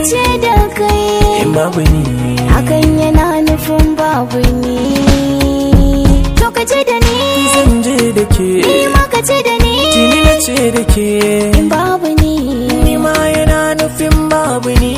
ce da kai in babu ni hakan yana nufin babu ni to ka ce da ni zan je da ke ni ma ka ce da ni tuni na ce da ke in babu ni ni ma yana nufin babu ni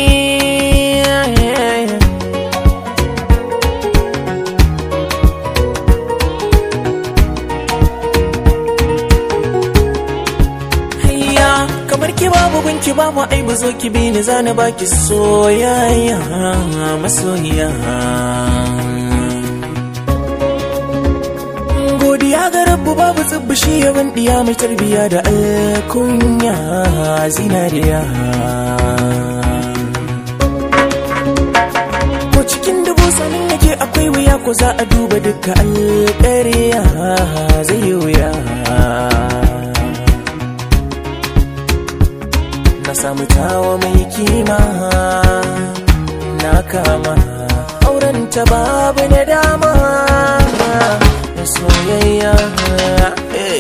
Hayya kamar ki babu gunki babu ai ba zo ki bi ni zana baki soyayya masoyiya godiya ga rabbu babu tsibbi shi yawan diya mai tarbiya da alkunya zinariya ko cikin dubu sanin yake akwai wuya ko za a duba duka alƙariya zai yi wuya na samu tawa mai kima na kama auren ta babu na dama na soyayya hey.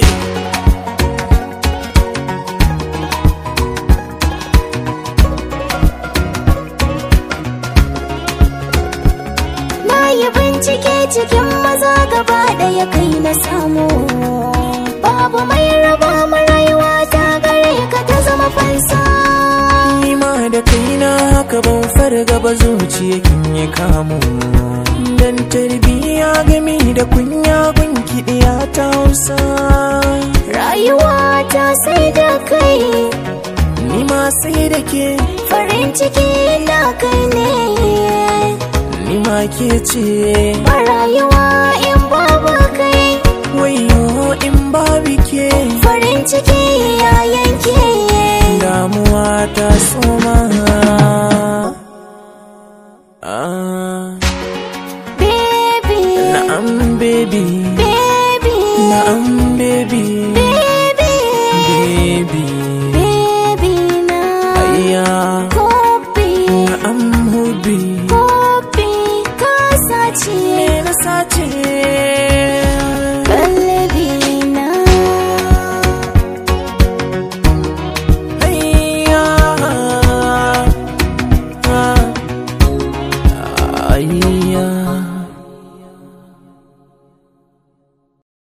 na yi bincike cikin maza gaba ɗaya kai na samu babu mai raba mu rayuwa ta gare ka ta zama fansa ni ma da kaina haka ban farga ba zuciya kin yi kamu dan tarbiya gami da kunya gunki ɗiya ta hausa rayuwa ta sai da kai ni ma sai da ke farin ciki na kai ne ni ma ke ce ba rayuwa in babu kai wayo in babu ke farin ciki ya yanke damuwa ta so